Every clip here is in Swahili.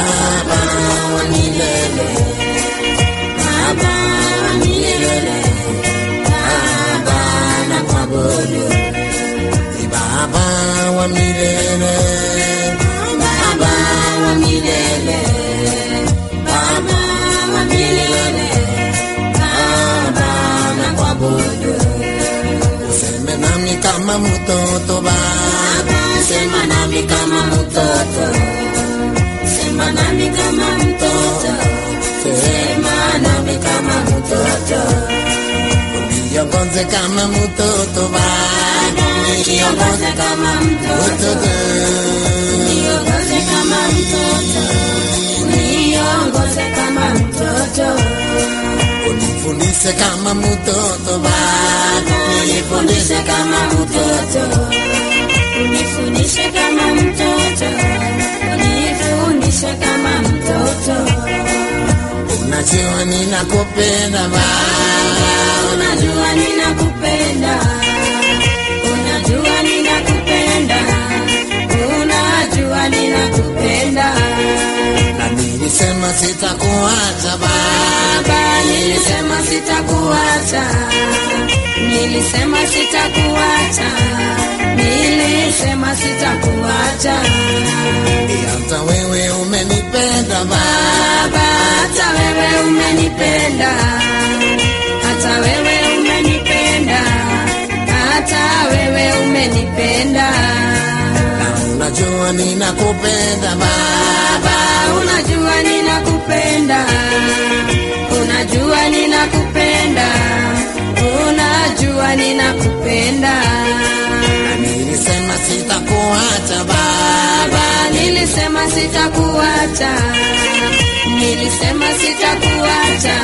Baba wa milele, Baba wa milele, Baba na kuabudu. Ni Baba wa milele, Baba wa milele, Baba wa milele, Baba na kuabudu. Useme nami kama mtoto Baba, sema nami kama mtoto, sema nami kama mtoto, sema nami kama mtoto. Uniongoze kama mtoto Baba, uniongoze kama mtoto, uniongoze kama mtoto, uniongoze kama mtoto. Unifundishe kama mtoto Baba, unifundishe kama mtoto, unifundishe kama mtoto, unifundishe kama mtoto. Unajua ninakupenda Baba, unajua ninakupenda, unajua ninakupenda, unajua ninakupenda. Na nilisema sitakuacha Baba, nilisema sitakuacha, nilisema sitakuacha, nilisema sitakuacha. Hata wewe umenipenda Baba, hata wewe umenipenda, hata wewe umenipenda, hata wewe umenipenda. Na unajua ninakupenda Baba, unajua ninakupenda, unajua ninakupenda, unajua ninakupenda. Na nilisema sitakuacha Baba, nilisema sitakuacha, nilisema sitakuacha,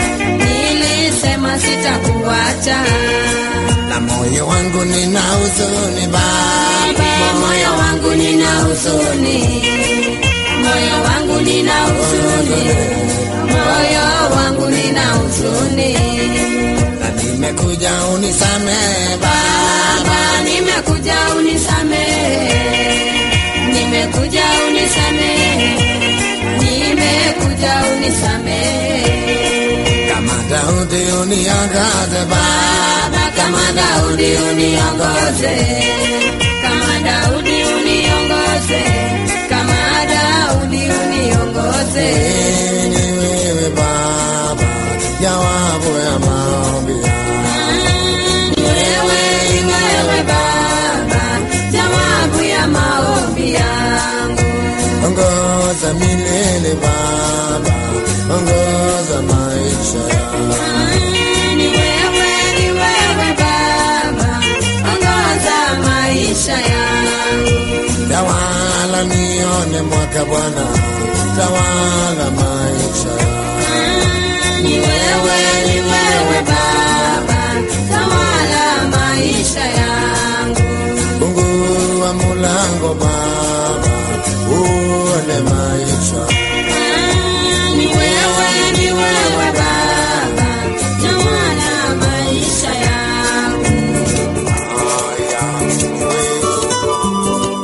nilisema sitakuacha. Na moyo wangu nina huzuni Baba, moyo wangu nina huzuni, moyo wangu nina huzuni, moyo wangu nina huzuni. Na nimekuja unisamehe Baba, nimekuja unisamehe, nimekuja unisamehe, nimekuja unisamehe. Kama Daudi uniongoze Baba, kama Daudi uniongoze, kama Daudi uniongoze, kama Daudi uniongoze. Ni wewe Baba, jawabu ya maombi yangu. Wewe ni wewe Baba, jawabu ya maombi yangu. Ongoza milele Baba, ongoza maisha yangu. Ni wewe, ni wewe Baba, ongoza maisha yangu. Tawala nione mwaka Bwana, tawala maisha yangu. Ni wewe, ni wewe Baba, tawala maisha yangu. Fungua mulango Baba, uone maisha. Ni wewe, ni wewe Baba, tawala maisha yangu. Haya, wewe.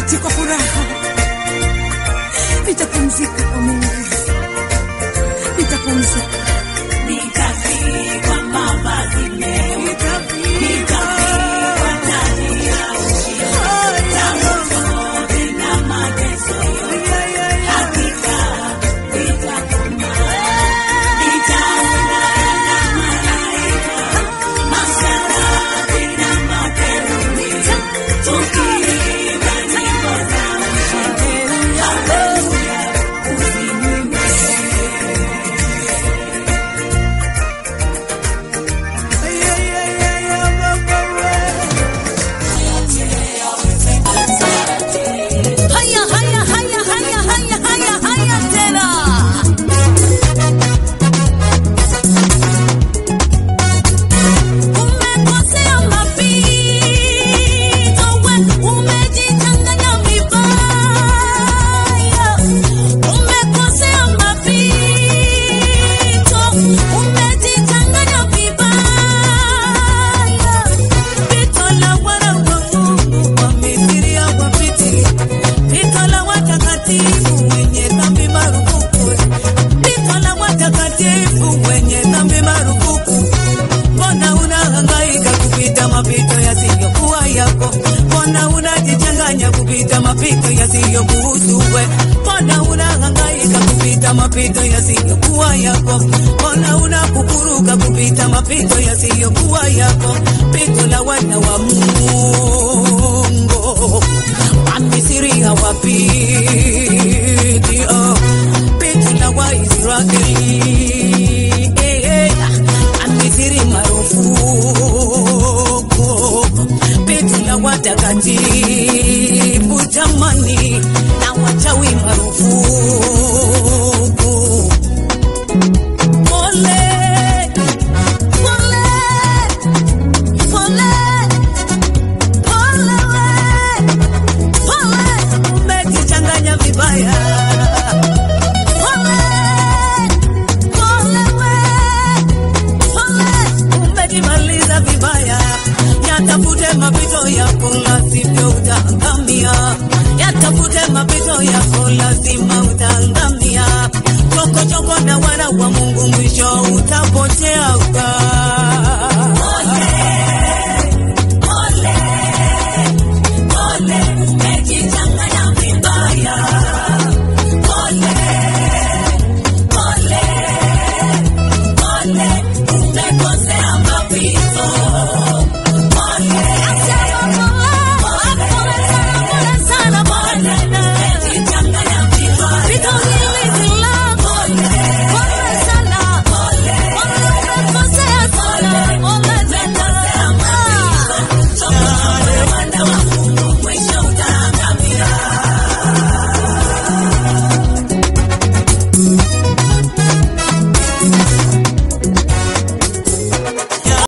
niketi kwa furaha, nitapumzika kwa Mungu, nitapumzika Nitavikwa mavazi meupe, nitavikwa taji ya ushindi. Tangu zote na mateso yote, hakika nitakoma. Nitaungana na malaika, masharafi na makerubi, tukiimba nyimbo za ushindi. Haleluya, usinyime. haya haya haya haya haya haya haya tena umekosea mapito we umejichanganya vibaya umekosea mapito umejichanganya vibaya pito la wana wa Mungu wamesiria wapitili pito la watakatifu wenye dhambi marufuku pito la watakatifu wenye dhambi marufuku mbona unahangaika kupita mapito yasiyokuwa yako mbona unajichanganya kupita mapito yasiyokuhusu we mbona unahangaika kupita mapito yasiyokuwa yako mbona unakukuruka kupita mapito yasiyokuwa yako pito la wana wa Mungu Wamisiri hawapiti oh. pito la Waisraeli eh, eh. Wamisiri marufuku pito la watakatifu jamani na wachawi marufuku pole pole pole pole we pole umejichanganya vibaya pole pole we pole umejimaliza vibaya yatafute mapito yako lazima utaangamia yatafute mapito yako lazima utaangamia chokochoko na wana wa mungu mwisho utapotea Ole, umejichanganya vibaya. Ole, ole, ole, umekosea mapito. Ole, umejichanganya vibaya. Ole,